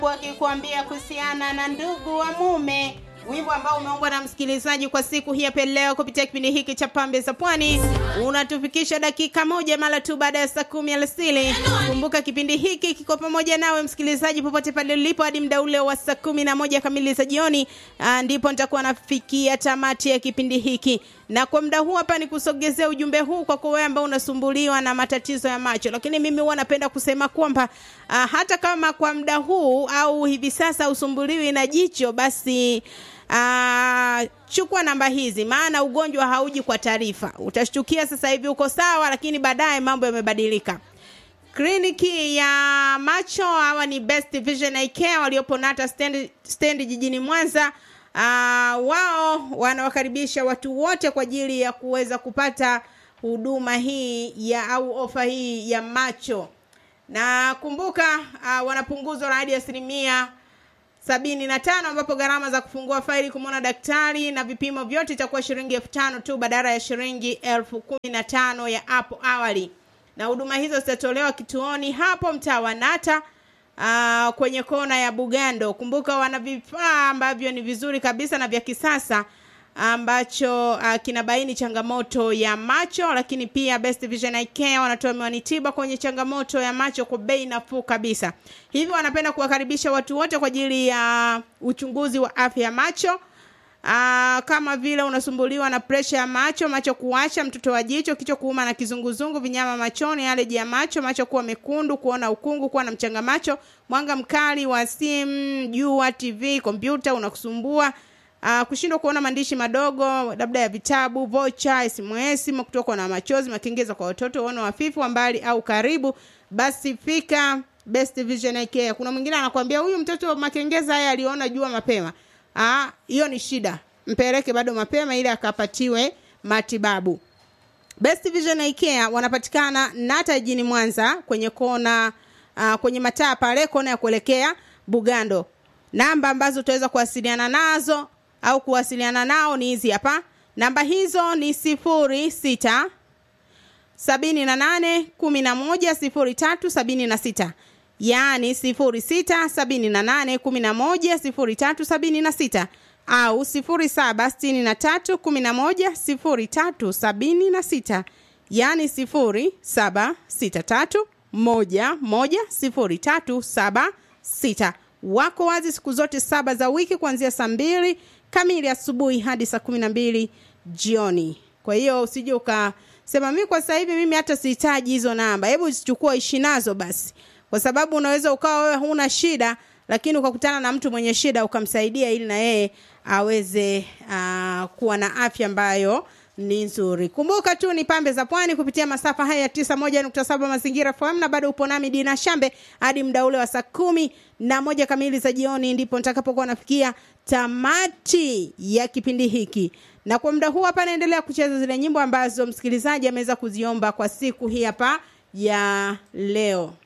wakikuambia kuhusiana na ndugu wa mume wimbo ambao umeombwa na msikilizaji kwa siku hii hapa leo kupitia kipindi hiki cha pambe za pwani unatufikisha dakika moja mara tu baada ya saa kumi alasili kumbuka kipindi hiki kiko pamoja nawe msikilizaji popote pale ulipo hadi mda ule wa saa kumi na moja kamili za jioni ah, ndipo nitakuwa nafikia tamati ya kipindi hiki na kwa muda huu hapa ni kusogezea ujumbe huu kwa wewe ambao unasumbuliwa na matatizo ya macho lakini mimi huwa napenda kusema kwamba uh, hata kama kwa muda huu au hivi sasa usumbuliwi na jicho basi uh, chukua namba hizi maana ugonjwa hauji kwa taarifa utashtukia sasa hivi uko sawa lakini baadaye mambo yamebadilika kliniki ya macho hawa ni best vision Eye care waliopo nata stand, stand jijini mwanza uh, wao wanawakaribisha watu wote kwa ajili ya kuweza kupata huduma hii ya au ofa hii ya macho na kumbuka uh, wanapunguzwa na hadi asilimia sabini na tano ambapo gharama za kufungua faili kumwona daktari na vipimo vyote itakuwa shilingi elfu tano tu badala ya shilingi elfu kumi na tano ya hapo awali na huduma hizo zitatolewa kituoni hapo mtaa wa nata uh, kwenye kona ya bugando kumbuka wana vifaa ambavyo ni vizuri kabisa na vya kisasa ambacho uh, kinabaini changamoto ya macho lakini pia best vision Eye care wanatoa miwani tiba kwenye changamoto ya macho kwa bei nafuu kabisa hivyo wanapenda kuwakaribisha watu wote kwa ajili ya uchunguzi wa afya ya macho Aa, kama vile unasumbuliwa na presha ya macho macho kuwasha mtoto wa jicho kichwa kuuma na kizunguzungu vinyama machoni aleji ya macho macho kuwa mekundu kuona ukungu kuwa na mchanga macho mwanga mkali wa simu jua tv kompyuta unakusumbua Uh, kushindwa kuona maandishi madogo labda ya vitabu vocha sms kutokwa na machozi makengeza kwa watoto uone wafifu wa mbali au karibu basi fika best vision Eye care kuna mwingine anakuambia huyu mtoto makengeza haya aliona jua mapema Ah, hiyo ni shida mpeleke bado mapema ili akapatiwe matibabu best vision Eye care wanapatikana nata jijini mwanza kwenye kona uh, kwenye mataa pale kona ya kuelekea bugando namba ambazo utaweza kuwasiliana nazo au kuwasiliana nao ni hizi hapa namba hizo ni sifuri sita sabini na nane kumi na moja sifuri tatu sabini na sita yaani sifuri sita sabini na nane kumi na moja sifuri tatu sabini na sita au sifuri saba sitini na tatu kumi na moja sifuri tatu sabini na sita yaani sifuri saba sita tatu moja moja sifuri tatu saba sita wako wazi siku zote saba za wiki kuanzia saa mbili kamili asubuhi hadi saa kumi na mbili jioni kwa hiyo usije ukasema mi kwa sasa hivi mimi hata sihitaji hizo namba hebu zichukua ishi nazo basi kwa sababu unaweza ukawa wewe huna shida lakini ukakutana na mtu mwenye shida ukamsaidia ili na yeye aweze uh, kuwa na afya ambayo ni nzuri kumbuka tu ni pambe za pwani kupitia masafa haya ya tisa moja nukta saba mazingira fm na bado upo nami dina shambe hadi mda ule wa saa kumi na moja kamili za jioni ndipo nitakapokuwa nafikia tamati ya kipindi hiki na kwa muda huu hapa naendelea kucheza zile nyimbo ambazo msikilizaji ameweza kuziomba kwa siku hii hapa ya leo